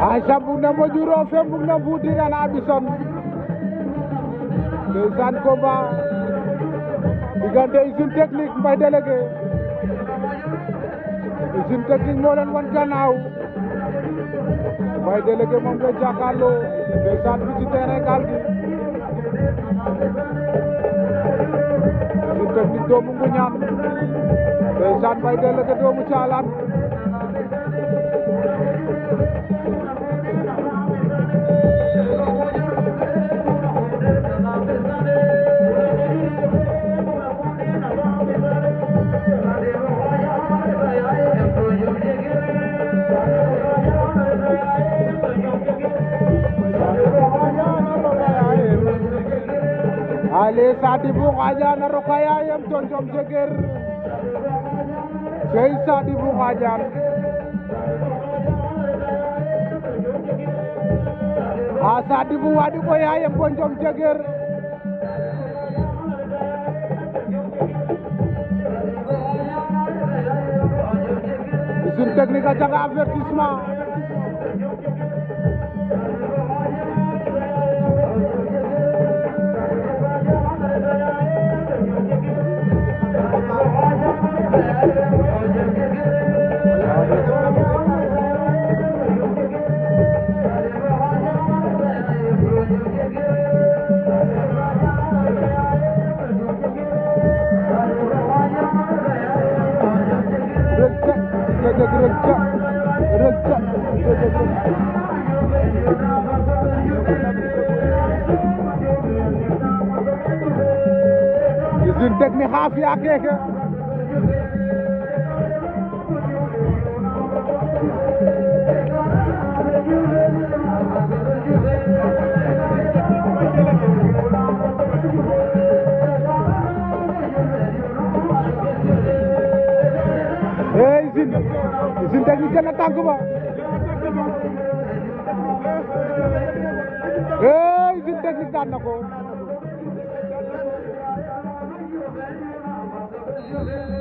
Aïcha bug na Modou fe bug na Boutiran a ɓison ndeysaan combat diggante usine technique mbay délégué usine technique moo leen wan gannaaw mbay délégué moom nga jàkkaarloo ndeysaan fi ci terrain gaal gi usine technique doomu Nguñaan ndeysaan mbay délégué doomu caalaan ale Sadibou Ngadiane a roka yaayam to Njom Jeger cey Sadibou Ngadiane a Sadibou waɗi ko yaayam bo Njom Jeger usine technique a janga avertissement usine technique xa fiya keke ee usine usine technique jël na tànk ba ee usine technique daan na ko